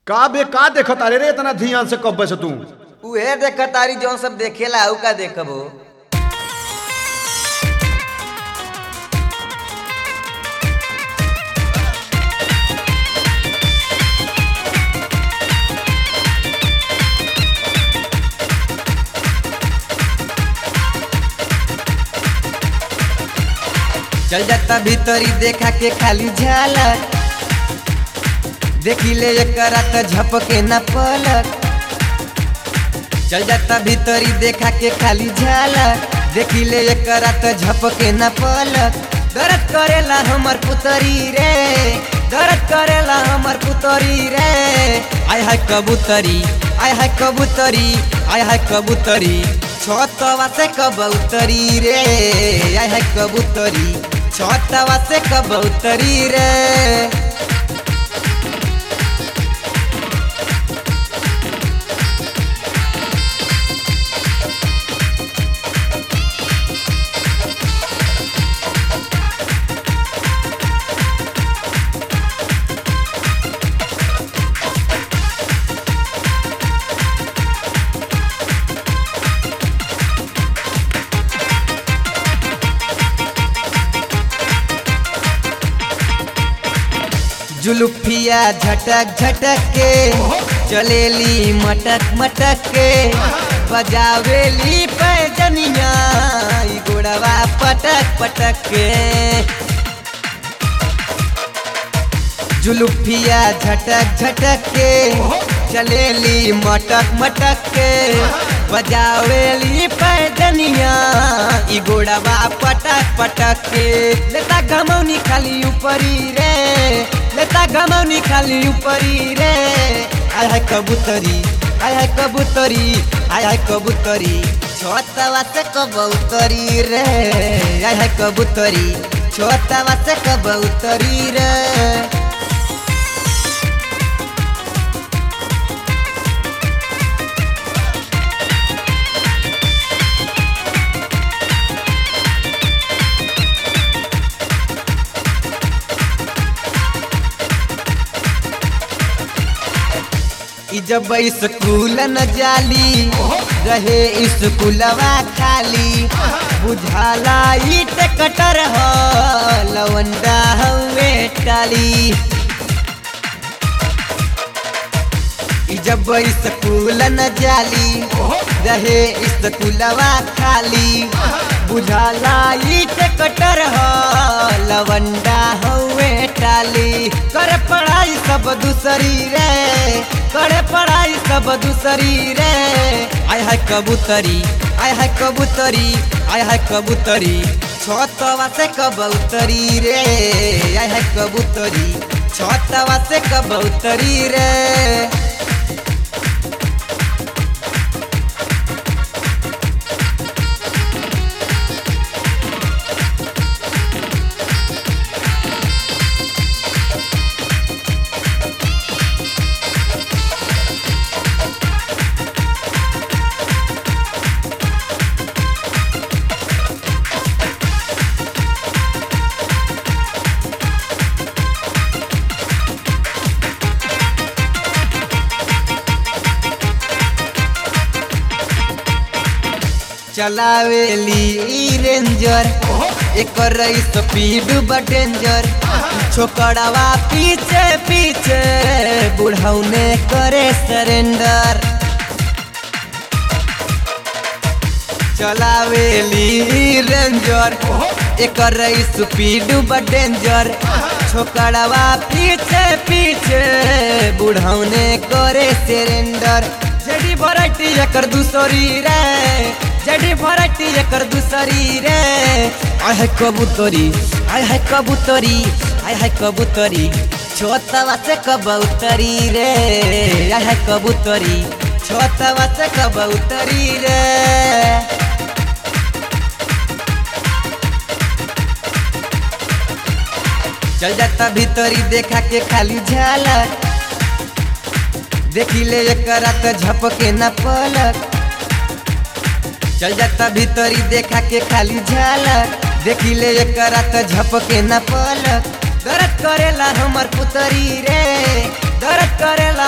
का बे का देखत अरे रे इतना ध्यान से कब से तू उहे देख तारी जौन सब देखेला उ का देखबो चल जाता भीतरी देखा के खाली झालक देखी ले एकरा त झपके न पलक चल जाता भीतरी देखा के खाली झालक देखी ले एकरा त झपके न पलक दर्द करेला हमर पुतरी रे दर्द करेला हमर पुतरी रे आय हाय कबूतरी आय हाय कबूतरी आय हाय कबूतरी छतवा से कबूतरी रे आय हाय कबूतरी छतवा से कबूतरी रे जुलुफिया झटक झटक के चलेली मटक मटक के बजावेली पैजनिया ई गोड़वा पटक पटक के जुलुफिया झटक झटक के चलेली मटक मटक के बजावेली पैजनिया ई गोड़वा पटक पटक के लेता गमौनी खाली ऊपरी रे लेता गमौनी खाली ऊपरी रे आय हाय कबूतरी आय हाय कबूतरी आय हाय कबूतरी छोटवा से कबूतरी रे आय हाय कबूतरी छोटवा से कबूतरी रे ई जब स्कूल न जाली रहे स्कूलवा खाली बुझाला ईट कटर हो लवंडा हवे टाली ई जब स्कूल न जाली रहे स्कूलवा खाली बुझाला ईट कटर हो लवंडा हवे टाली कर पढ़ाई सब दूसरी रे करे पढ़ाई सब दूसरी रे आय हाय कबूतरी आय हाय कबूतरी आय हाय कबूतरी छतवा से कबूतरी रे आय हाय कबूतरी छतवा से कबूतरी रे चलावेली ई रेंजर एकर स्पीड बा डेंजर छोकड़वा पीछे पीछे बुढ़ौने करे सरेंडर चलावेली ई रेंजर एकर स्पीड बा डेंजर छोकड़वा पीछे पीछे बुढ़ौने करे सरेंडर जेडी वराइटी एकर दूसरी रे जेडी वराइटी एकर दूसरी रे आय है कबूतरी आय है कबूतरी आय है कबूतरी छोटवा से कबूतरी रे आय है कबूतरी छोटवा से कबूतरी रे चल जाता भीतरी देखा के खाली झालक देखी ले एकरा त झपके न पलक चल जाता भीतरी देखा के खाली झालक देखी ले एकरा त झपके न पलक दर्द करेला हमर पुतरी रे दर्द करेला